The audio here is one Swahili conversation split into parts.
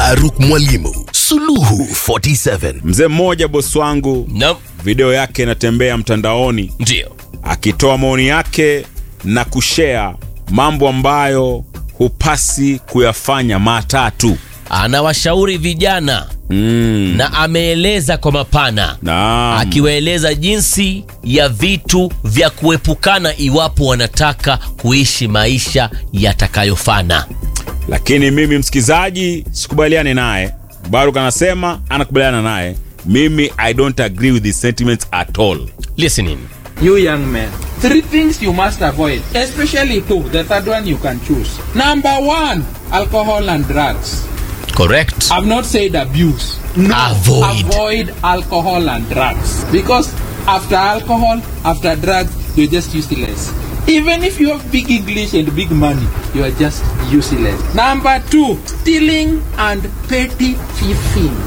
Mbaruk Mwalimu, Suluhu 47. Mzee mmoja bosi wangu, Naam, video yake inatembea mtandaoni ndio. akitoa maoni yake na kushare mambo ambayo hupasi kuyafanya matatu. Anawashauri vijana Mm. na ameeleza kwa mapana Naam. akiwaeleza jinsi ya vitu vya kuepukana iwapo wanataka kuishi maisha yatakayofana. Lakini mimi msikizaji, sikubaliani naye. Baruk anasema anakubaliana naye. Mimi I don't agree with his sentiments at all. Listening. You young men, three things you must avoid, especially two. The third one you can choose. Number one, alcohol and drugs. Correct. I've not said abuse. No, Avoid. avoid alcohol and drugs because after alcohol, after drugs, you're just useless. Even if you have big English and big money, you are just useless. Number two, stealing and petty thieving.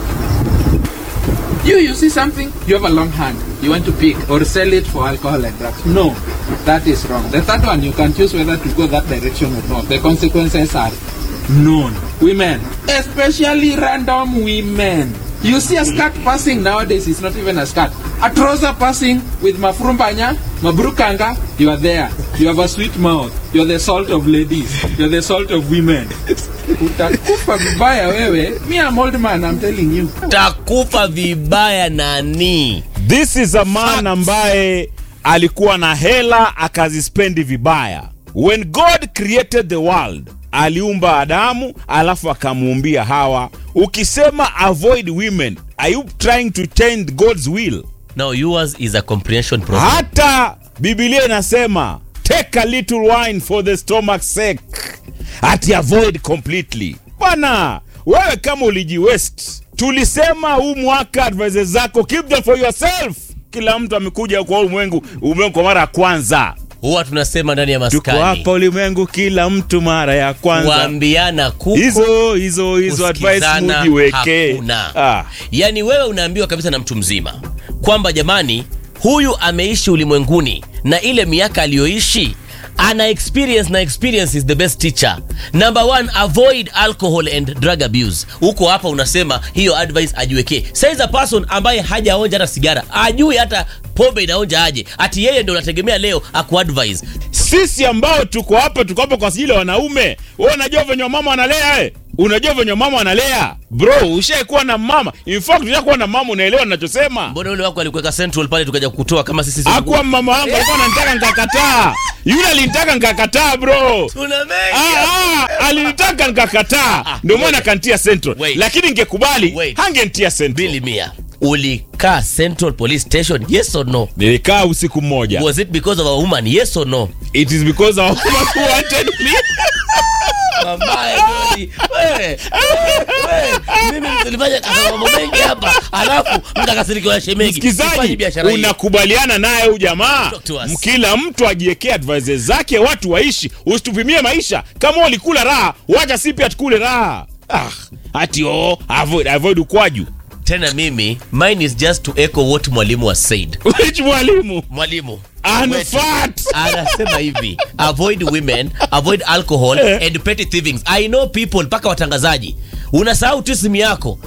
You, you see something, you have a long hand, you want to pick or sell it for alcohol and drugs. No, that is wrong. The third one, you can choose whether to go that direction or not. The consequences are known. Women, especially random women. You see a skirt passing nowadays, it's not even a skirt. A trouser passing with mafrumbanya, mabrukanga, you are there. You have a sweet mouth. You're the salt of ladies. You're the salt of women. Utakufa vibaya wewe. Me, I'm old man, I'm telling you. Takufa vibaya nani? This is a man ambaye alikuwa na hela akazispendi vibaya. When God created the world, aliumba Adamu alafu akamuumbia Hawa. Ukisema avoid women, are you trying to change God's will? No, yours is a comprehension problem. Hata Biblia inasema take a little wine for the stomach's sake, ati avoid completely. Bwana wewe kama ulijiwest, tulisema huu mwaka advice zako keep them for yourself. Kila mtu amekuja kwa ulimwengu ulimwengu kwa mara ya kwanza. Huwa tunasema ndani ya Tuko maskani. hapa ulimwengu kila mtu mara ya kwanza. Kuambiana kuko Hizo hizo hizo advice kusikizana mujiweke. hakuna. Ah. Yaani wewe unaambiwa kabisa na mtu mzima kwamba jamani, huyu ameishi ulimwenguni na ile miaka aliyoishi ana experience na experience is the best teacher. Number one, avoid alcohol and drug abuse. Huko hapa unasema hiyo advice ajiwekee. Saiza person ambaye hajaonja hata sigara, ajui hata pombe inaonja aje, ati yeye ndio unategemea leo akuadvise. sisi ambao tuko hapa tuko hapa kwa ajili ya wanaume wewe unajua venye mama analea eh? unajua venye mama analea bro ushaikuwa na mama in fact ushakuwa na mama unaelewa ninachosema Mbona yule wako alikuweka central pale tukaja kukutoa kama sisi akuwa mama wangu alikuwa ananitaka nikakataa yule alinitaka nikakataa bro Tuna mengi Ah, ah, alinitaka nikakataa ndio maana kantia central Wait. lakini ngekubali Wait. hangentia central Bili mia ulikaa central police station yes or no nilikaa usiku mmoja was it because of a woman yes or no it is because our woman who wanted me Mamae, Dodi, wewe, wewe, mimi nilifanya mambo mengi hapa alafu mtakasirikiwa shemeji Sifanyi msikizaji biashara hiyo. unakubaliana naye huyu jamaa Talk to us. kila mtu ajiekee advice zake watu waishi usitupimie maisha kama ulikula raha wacha si pia tukule raha ah, ati oh, avoid, avoid ukwaju tena mimi mine is just to echo what mwalimu has said which mwalimu mwalimu unfat anasema hivi avoid women avoid alcohol and petty thievings i know people mpaka watangazaji unasahau tu simu yako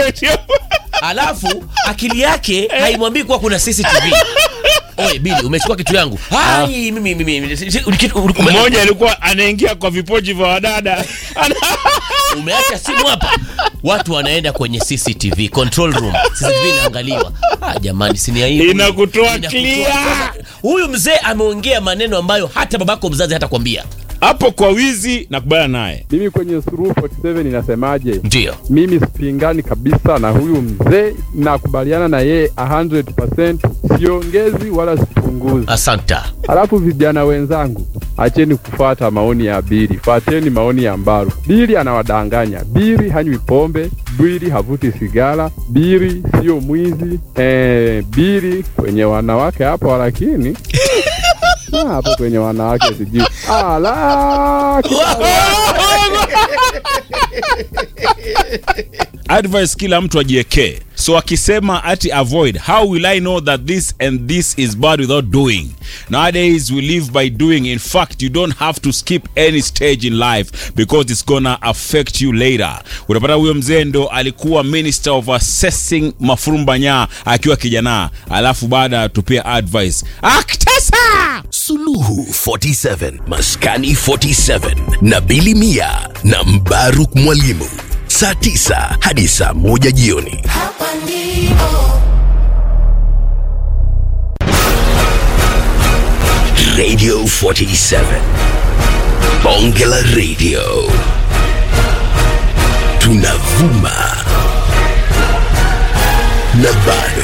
alafu akili yake haimwambii kuwa kuna cctv oye bili umechukua kitu yangu Hai, mimi mimi mimi, si- si- kitu- ume- mmoja alikuwa anaingia kwa vipochi vya wadada Ana- umeacha simu hapa watu wanaenda kwenye cctv control room cctv inaangaliwa ah, jamani sini aibu. Inakutoa Inakutoa- clear. huyu mzee ameongea maneno ambayo hata babako mzazi hata kwambia hapo kwa wizi nakubaliana naye Mimi kwenye Suluhu 47 inasemaje? ndio Mimi sipingani kabisa na huyu mzee, nakubaliana na yeye 100%, siongezi wala sipunguzi. asanta Halafu vijana wenzangu, acheni kufuata maoni ya Bili, fuateni maoni ya Mbaru. Bili anawadanganya. Bili hanywi pombe, Bili havuti sigara, Bili sio mwizi. Eh, Bili kwenye wanawake hapo, lakini Ah, hapo kwenye wanawake sijui. Ala, advice kila mtu ajiekee so akisema ati avoid how will i know that this and this is bad without doing nowadays we live by doing in fact you don't have to skip any stage in life because it's gonna affect you later utapata huyo mzee ndo alikuwa minister of assessing mafurumbanya akiwa kijana alafu baada tupia advice aktesa Suluhu 47 Maskani 47 na Bili Mia na Mbaruk Mwalimu saa 9 hadi saa 1 jioni. Hapa ndipo Radio 47 Bonge la Radio tunavuma na bado